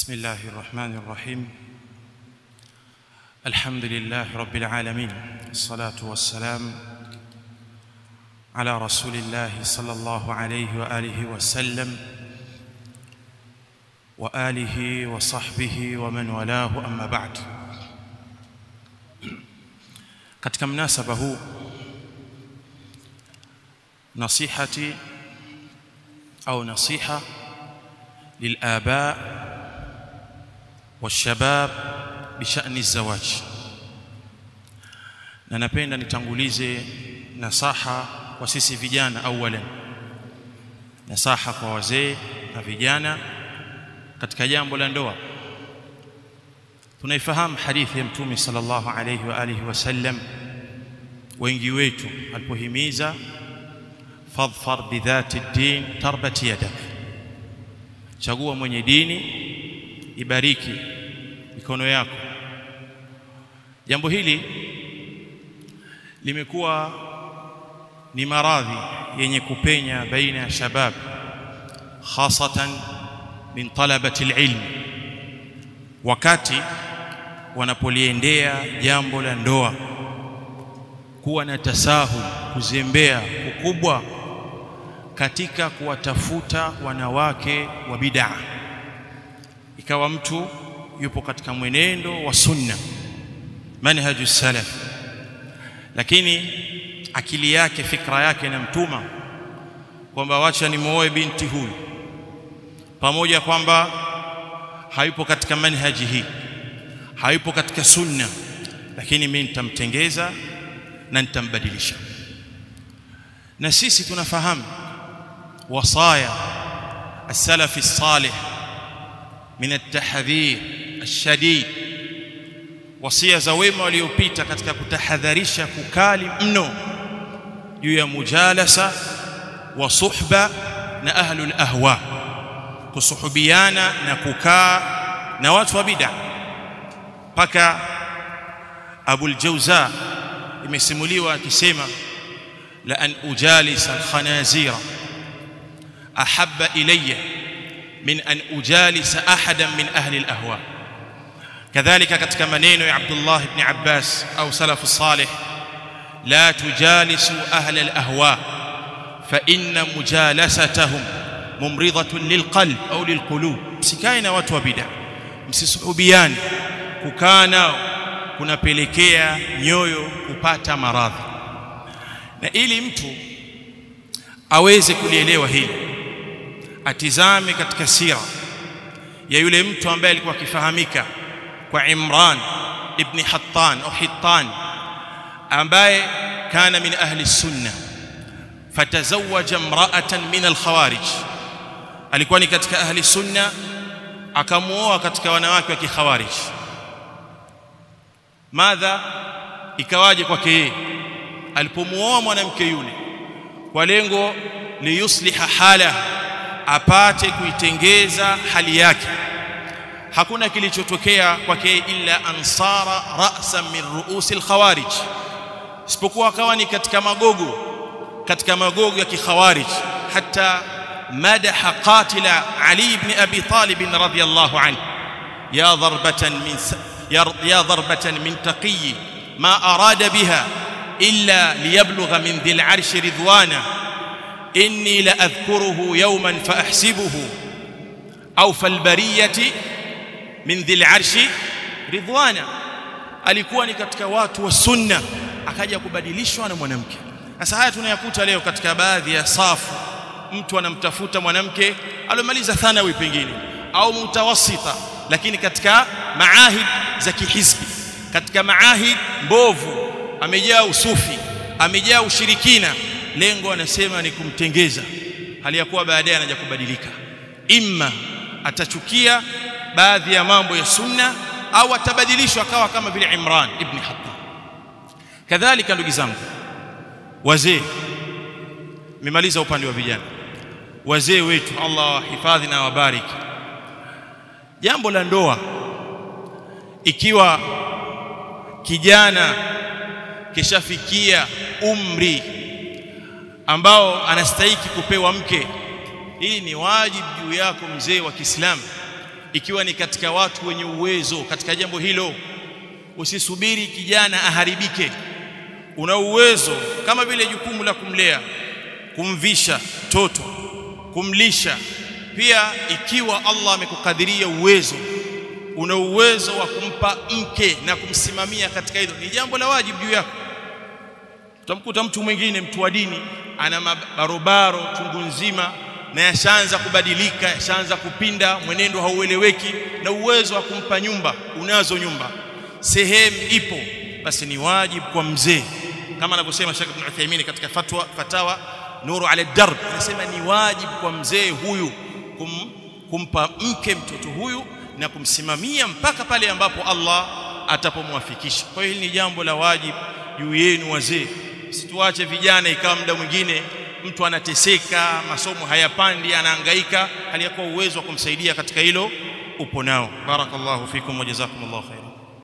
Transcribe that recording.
بسم الله الرحمن الرحيم الحمد لله رب العالمين الصلاه والسلام على رسول الله صلى الله عليه واله وسلم واله وصحبه ومن والاه اما بعد katika mnasaba huu nasihati au nasiha للآباء والشباب بشأن الزواج na napenda nitangulize nasaha kwa sisi vijana awalan nasaha kwa wazee na vijana katika jambo la ndoa tunaifahamu hadithi ya mtume sallallahu alayhi wa alihi wasallam wengi wetu alipohimiza fadhfar bidhati din tarbati yadak chagua mwenye dini ibariki mikono yako jambo hili limekuwa ni maradhi yenye kupenya baina ya shabab hasatan min talabati alilm wakati wanapoliendea jambo la ndoa kuwa na tasahul kuzembea kukubwa katika kuwatafuta wanawake wa bid'a ikawa mtu yupo katika mwenendo wa sunna manhaju salaf lakini akili yake fikra yake inamtuma kwamba wacha nimuoe binti huyu pamoja kwamba hayupo katika manhaji hii hayupo katika sunna lakini mimi nitamtengeza na nitambadilisha na sisi tunafahamu وصايا السلف الصالح من التحذير الشديد wasia za wema waliopita katika kutahadharisha kukali mno juu ya mujalasa wa suhba na ahlul ahwa kusuhubiana na kukaa na watu wa bid'a mpaka Abul Jawza imesimuliwa akisema la an ujalisa al-khanazira احب الي من ان اجالس احدا من اهل الاهواء كذلك katika maneno ya Abdullah ibn Abbas au salaf salih la tujalisu ahla alahwa fa inna mujalasatahum mumridatun lilqalb au lilqulub msikae na watu wa bid'a msisuhubiani kukaa nao kunapelekea nyoyo kupata maradhi na ili mtu aweze kulielewa hili atizame katika sira ya yule mtu ambaye alikuwa akifahamika kwa Imran ibn Hattan au Hittan ambaye kana min ahli sunna fatazawaja imra'atan min al-khawarij alikuwa ni katika ahli sunna akamuoa katika wanawake wa kikhawarij madha ikawaje kwake yeye alipomuoa mwanamke yule kwa lengo liyusliha hala apate kuitengeza hali yake hakuna kilichotokea kwake illa ansara ra'san min ru'usil khawarij isipokuwa akawa ni katika magogo katika magogo ya kikhawarij hata madaha qatila ali ibn abi talib radhiyallahu anhu ya darbatan min ya darbatan min taqiy ma arada biha illa liyablugha min dhil arshi ridwana إني لأذكره يوما فأحسبه أوفى البرية من ذي العرش رضوانا alikuwa ni katika watu wa sunna akaja kubadilishwa na mwanamke sasa haya tunayakuta leo katika baadhi ya safu mtu anamtafuta mwanamke aliyomaliza thanawi pengine au mutawassita lakini katika maahid za kihisbi katika maahid mbovu amejaa usufi amejaa ushirikina lengo anasema ni kumtengeza hali ya kuwa baadaye anaja kubadilika imma atachukia baadhi ya mambo ya sunna au atabadilishwa akawa kama vile Imran ibn Hattan kadhalika ndugu zangu wazee nimemaliza upande wa vijana wazee wetu Allah wahifadhi na wabariki jambo la ndoa ikiwa kijana kishafikia umri ambao anastahiki kupewa mke hii ni wajibu juu yako mzee wa Kiislamu ikiwa ni katika watu wenye uwezo katika jambo hilo usisubiri kijana aharibike una uwezo kama vile jukumu la kumlea kumvisha toto kumlisha pia ikiwa Allah amekukadiria uwezo una uwezo wa kumpa mke na kumsimamia katika hilo ni jambo la wajibu juu yako utamkuta mtu mwingine mtu wa dini ana mabarobaro chungu nzima na yashaanza kubadilika yashaanza kupinda mwenendo haueleweki na uwezo wa kumpa nyumba unazo nyumba sehemu ipo basi ni wajibu kwa mzee kama anavyosema Sheikh Ibn Uthaymeen katika fatwa fatawa nuru ala darb anasema ni wajibu kwa mzee huyu kum, kumpa mke mtoto huyu na kumsimamia mpaka pale ambapo Allah atapomwafikisha kwa hiyo hili ni jambo la wajibu juu yenu wazee situache vijana ikawa muda mwingine mtu anateseka masomo hayapandi anahangaika hali ya kuwa uwezo wa kumsaidia katika hilo upo nao barakallahu fikum wa jazakumullahu khairan